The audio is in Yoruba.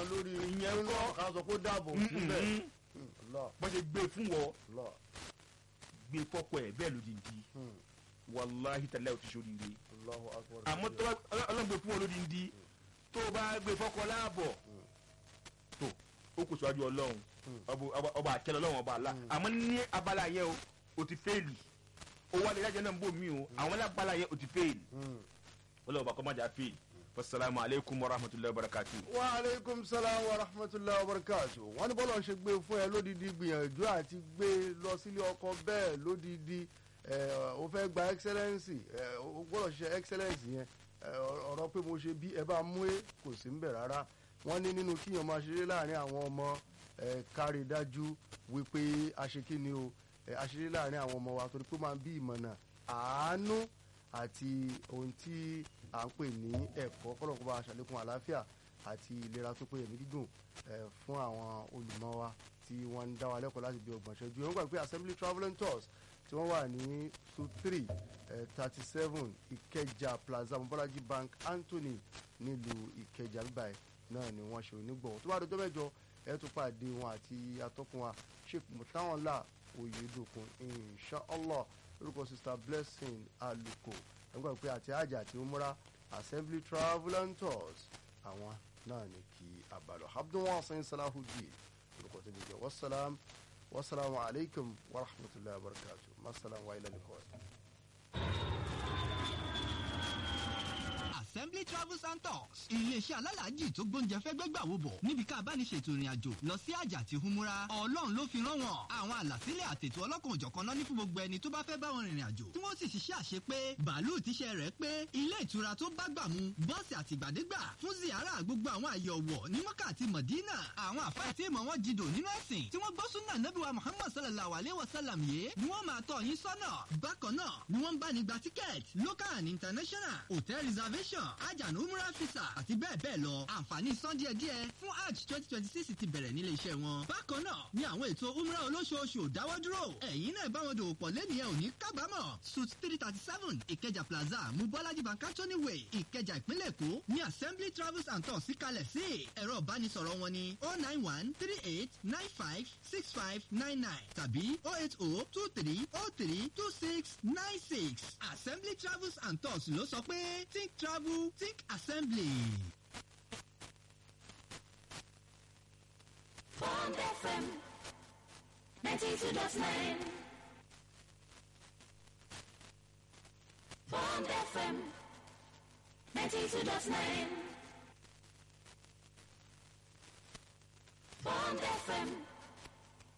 lórí Ìyẹn nínú kọ́. ká sọ pé ó dàbò síbẹ̀ Allah bọ́n ṣe gbé fún wọ Allah gbé fọ́pọ̀ ẹ̀ bẹ́ẹ̀ lódìndí Hmm. wàláhi tàlẹ́ ò ti ṣoríire Allahu akbar àmọ́ tó bá ọlọ́gbé fún wọn lódìndí tó o bá gbé fọ́kọ láàbọ̀ tó o kò síwájú ọlọ́run ọba- ọba- ọba àkẹlẹ ọlọ́run ọba àlá àmọ́ ní abala yẹn o o ti fẹ́ẹ̀lì o wà lè dájọ́ náà ń bò mí o àwọn lábala yẹn o ti fẹ́ẹ̀lì Hmm. ọlọ́run ọba kọ́ má jà fẹ́ẹ̀lì wasalaamu aleykum wa rahmatulahi wa barakatu. wa aleykum salaam wa rahmatulahi wa barakatu wọ́n ní bọ́lá ń ṣe gbé fún ẹ lódìdí gbìyànjú àti gbé lọ sílé ọkọ bẹ́ẹ̀ lódìdí ẹ, o fẹ́ gba excellence ẹ, o gbọ́dọ̀ ṣe excellence yẹn ẹ, ọ̀rọ̀ pé mo ṣe bí ẹ bá mú ẹ kò sí ń bẹ̀ rárá wọ́n ní nínú kíyàn máa ṣeré láàrin àwọn ọmọ ẹ, kárí dájú wípé aṣekíni o ẹ, aṣeré láàrin àwọn ọmọ wa torí pé ó máa ń bí ìmọ̀nà àánú àti ohun tí à ń pè ní ẹ̀kọ́ kọ́lọ́kọ́ bá aṣàlékún àlàáfíà àti ìlera tó péye ní gígùn eh, fún àwọn olùmọ̀ wa tí wọ́n ń dá wa lẹ́kọ̀ọ́ láti bí ọgbọ̀n ṣẹ́jú ẹ̀ ń gbà pé assembly travelling tours tí wọ́n wà ní su three thirty seven ìkẹjà plaza mobolaji bank anthony nílùú ìkẹjà bíbáyìí náà ni wọ́n ṣe onígbọ̀wọ́ tó bá dọjọ́ mẹ́jọ ẹ̀ tún pàdé wọn àti atọ́kùn wa sheikh mutawanla oyedokun inshallah lórúkọ sista blessing aluko ẹgbẹ́ pé àti àjà àti umra assembly travel and tours àwọn náà ní kí abalọ abdulwasin salahudeen lórúkọ tó jẹjẹ wasalam wasalaamu alaykum wa rahmatulahi wa barakatu masalam wa ilẹ̀ nìkan. assembly travels and tours iléeṣẹ́ alálàájì tó gbóúnjẹ fẹ́ gbẹ́gbà wo bọ̀ níbi ká bá ní ṣètò ìrìn àjò lọ sí àjà àti humura ọlọ́run ló fi rán wọn àwọn àlàsílẹ̀ àtètò ọlọ́kan òjọ̀kan náà ní fún gbogbo ẹni tó bá fẹ́ bá wọn rìnrìn àjò tí wọ́n sì ṣiṣẹ́ àṣepé bàálù tíṣẹ́ rẹ̀ pé ilé ìtura tó bá gbà mu bọ́ọ̀sì àtìgbàdégbà fún ziara gbogbo àwọn àyè ọ̀wọ̀ ní mọ́kà àti mọ̀dínà àwọn àfáà tí ìmọ̀ wọn jìdò nínú ẹ̀sìn tí wọ́n gbọ́ súnà nábìwá muhammad sallallahu alayhi wa sallam yìí ni wọ́n máa tọ́ yín sọ́nà bákan náà ni wọ́n ń bá ní gba tíkẹ́ẹ̀tì local and international hotel reservation ajanu umrah visa àti bẹ́ẹ̀ bẹ́ẹ̀ lọ àǹfààní san díẹ̀ díẹ̀ fún hajj twenty twenty six ti bẹ̀rẹ̀ nílé iṣẹ́ wọn. bákan náà ni àwọn ètò umrah olóṣooṣù ò dáwọ́ dúró ẹ̀yin náà bá wọn dòwò pọ̀ lẹ́nìyẹn ò ní kábàámọ̀ suit three thirty seven ìkẹjà plaza mubọ́lájí bankatoni way ìkẹjà ìpínlẹ̀ èkó ní assembly travels and tours síkalẹ̀ sí ẹ̀rọ ìbánisọ̀rọ̀ wọn ní oh nine one three eight nine five six five nine nine tàbí oh eight oh two three oh three two six nine six assembly travels and tours ló sọ pé think travel think assembly. Bond FM 92.9 Bond FM 92.9 Bond FM